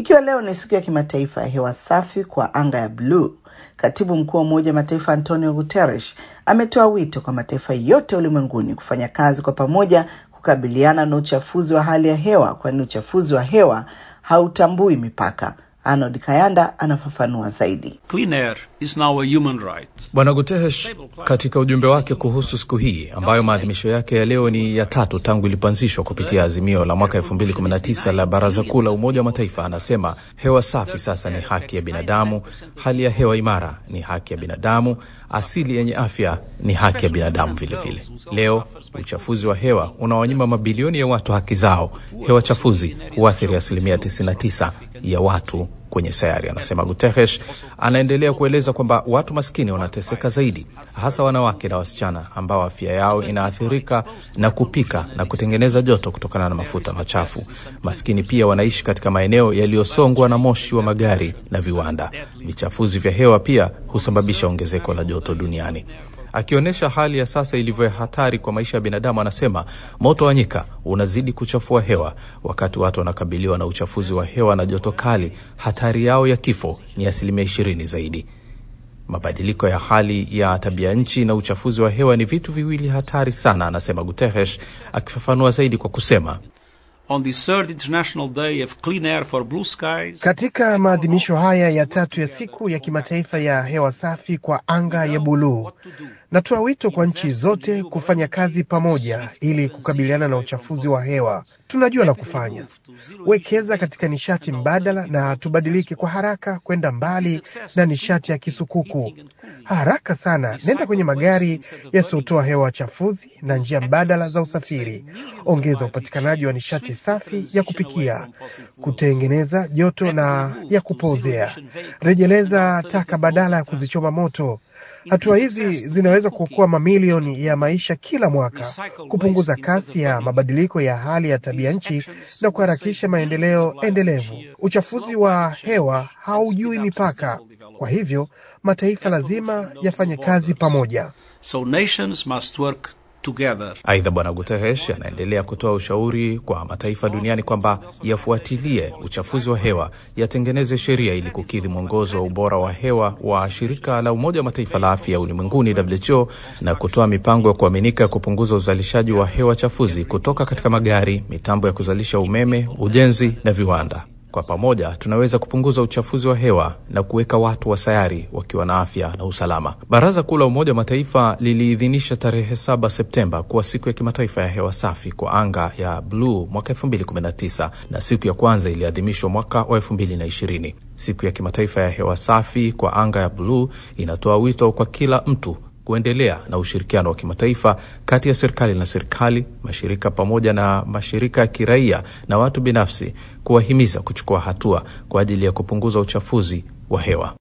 Ikiwa leo ni siku ya kimataifa ya hewa safi kwa anga ya bluu, katibu mkuu wa Umoja wa Mataifa Antonio Guterres ametoa wito kwa mataifa yote ulimwenguni kufanya kazi kwa pamoja kukabiliana na uchafuzi wa hali ya hewa, kwani uchafuzi wa hewa hautambui mipaka. Arnold Kayanda anafafanua zaidi. Clean air is now a human right. Bwana Guterres katika ujumbe wake kuhusu siku hii ambayo maadhimisho yake ya leo ni ya tatu tangu ilipoanzishwa kupitia azimio la mwaka 2019 la Baraza Kuu la Umoja wa Mataifa, anasema hewa safi sasa ni haki ya binadamu, hali ya hewa imara ni haki ya binadamu, asili yenye afya ni haki ya binadamu vilevile vile. Leo uchafuzi wa hewa unawanyima mabilioni ya watu haki zao. Hewa chafuzi huathiri asilimia 99 ya watu kwenye sayari, anasema Guterres. Anaendelea kueleza kwamba watu maskini wanateseka zaidi, hasa wanawake na wasichana ambao afya yao inaathirika na kupika na kutengeneza joto kutokana na mafuta machafu. Maskini pia wanaishi katika maeneo yaliyosongwa na moshi wa magari na viwanda. Vichafuzi vya hewa pia husababisha ongezeko la joto duniani. Akionyesha hali ya sasa ilivyo hatari kwa maisha ya binadamu, anasema moto wa nyika unazidi kuchafua hewa. Wakati watu wanakabiliwa na uchafuzi wa hewa na joto kali, hatari yao ya kifo ni asilimia ishirini zaidi. Mabadiliko ya hali ya tabia nchi na uchafuzi wa hewa ni vitu viwili hatari sana, anasema Guterres, akifafanua zaidi kwa kusema On the third International Day of Clean Air for Blue Skies, Katika maadhimisho haya ya tatu ya siku ya kimataifa ya hewa safi kwa anga ya buluu, natoa wito kwa nchi zote kufanya kazi pamoja ili kukabiliana na uchafuzi wa hewa. Tunajua la kufanya, wekeza katika nishati mbadala na tubadilike kwa haraka kwenda mbali na nishati ya kisukuku. Haraka sana, nenda kwenye magari yasiyotoa hewa chafuzi na njia mbadala za usafiri. Ongeza upatikanaji wa nishati safi ya kupikia, kutengeneza joto na ya kupozea. Rejeleza taka badala ya kuzichoma moto. Hatua hizi zinaweza kuokoa mamilioni ya maisha kila mwaka, kupunguza kasi ya mabadiliko ya hali ya tabia nchi na kuharakisha maendeleo endelevu. Uchafuzi wa hewa haujui mipaka, kwa hivyo mataifa lazima yafanye kazi pamoja. so nations must work together. Aidha, Bwana Guterres anaendelea kutoa ushauri kwa mataifa duniani kwamba yafuatilie uchafuzi wa hewa, yatengeneze sheria ili kukidhi mwongozo wa ubora wa hewa wa shirika la Umoja wa Mataifa la afya ulimwenguni WHO, na kutoa mipango ya kuaminika ya kupunguza uzalishaji wa hewa chafuzi kutoka katika magari, mitambo ya kuzalisha umeme, ujenzi na viwanda. Kwa pamoja tunaweza kupunguza uchafuzi wa hewa na kuweka watu wa sayari wakiwa na afya na usalama. Baraza Kuu la Umoja wa Mataifa liliidhinisha tarehe 7 Septemba kuwa siku ya kimataifa ya hewa safi kwa anga ya bluu mwaka 2019 na siku ya kwanza iliadhimishwa mwaka wa 2020. Siku ya kimataifa ya hewa safi kwa anga ya bluu inatoa wito kwa kila mtu kuendelea na ushirikiano wa kimataifa kati ya serikali na serikali, mashirika pamoja na mashirika ya kiraia na watu binafsi, kuwahimiza kuchukua hatua kwa ajili ya kupunguza uchafuzi wa hewa.